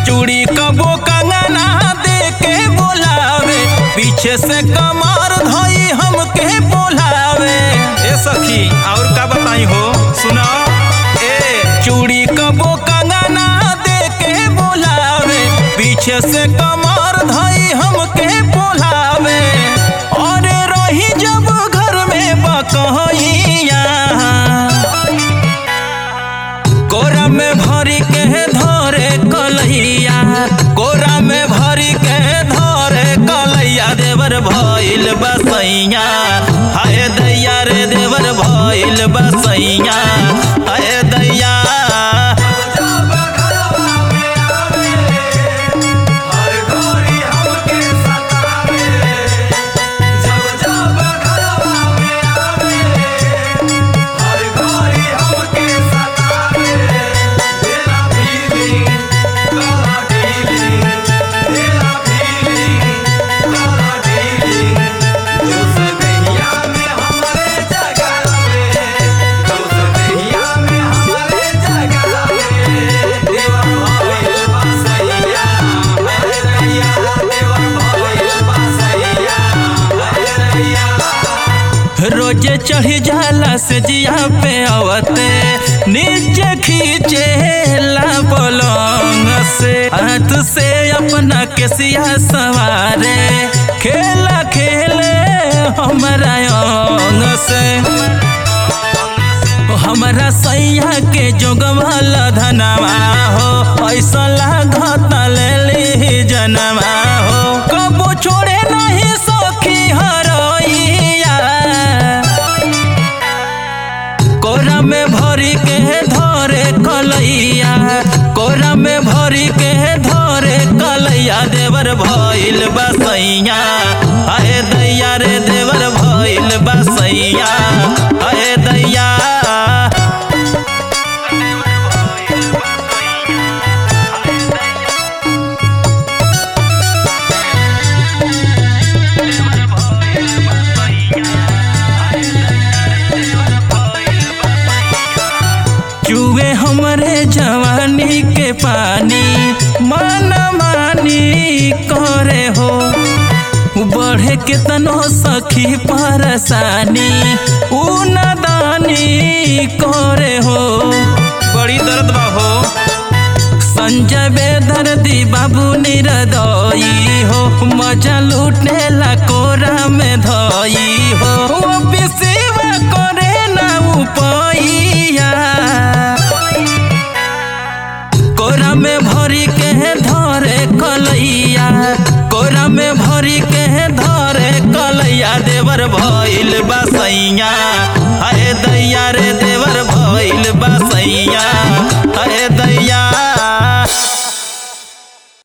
चूड़ी कबो कंगना दे के बोलावे पीछे से कमर धोई हमके बोलावे ए सखी और का बताई हो सुना ए चूड़ी कबो कंगना दे के बोलावे पीछे से कमर धोई हमके बोलावे और रही जब घर में बकहिया कोरा में भरी के धरे कलैया कोरा में भरी के धरे कलैया देवर भइल बसैया हाय दैया रे देवर भइल बसैया हाय दैया रोजे चढ़ी जाला से जिया पे आवते नीचे खींचे ला पलंग से हाथ से अपना केसिया सवारे खेला खेले हमारा अंग से हमारा सैया के जोगवाल धनवा हो ऐसा लागत ले ली जनवा हो कबो छोड़े नहीं सखी हरैया कोरा में भरी के धरे कलैया कोरा में भरी के धरे कलैया देवर भइल बसैया अहे दैया रे देवर भइल बसैया अहे दैया चुए हमरे जवानी के पानी मन मानी करे हो बढ़े केतनो सखी परसानी उ नदानी करे हो बड़ी दर्द बा हो संजय बेदर्दी बाबू निरदई हो मजा लूटे ला कोरा में धई हो वो बिसेवा करे ना उपैया कोरा में भरी के धरे कलैया कोरा में भरी के धरे कलैया देवर भइल बसैया अरे दैया रे दे